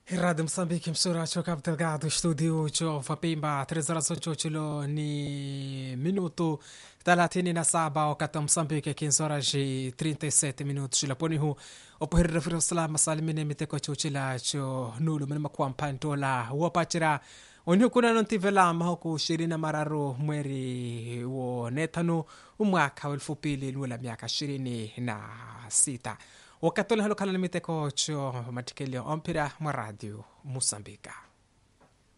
Rádio Moçambique, emissora de Cabo Delgado, estúdio de Vapimba, 3 horas 8 chilo ni minuto 37 wakati wa Moçambique 15 horas e 37 minutos chilaponi hu opoherera fira usalama salimine miteko chuchila cho nulu mene makuwa mpantola wapachira oni kuna nontivela mahoku ishirini na mararu mweri wo netano umwaka wa elfu mbili lula miaka ishirini na sita wakati ule halokhala na miteko cho matikelio ompira mwa radio musambika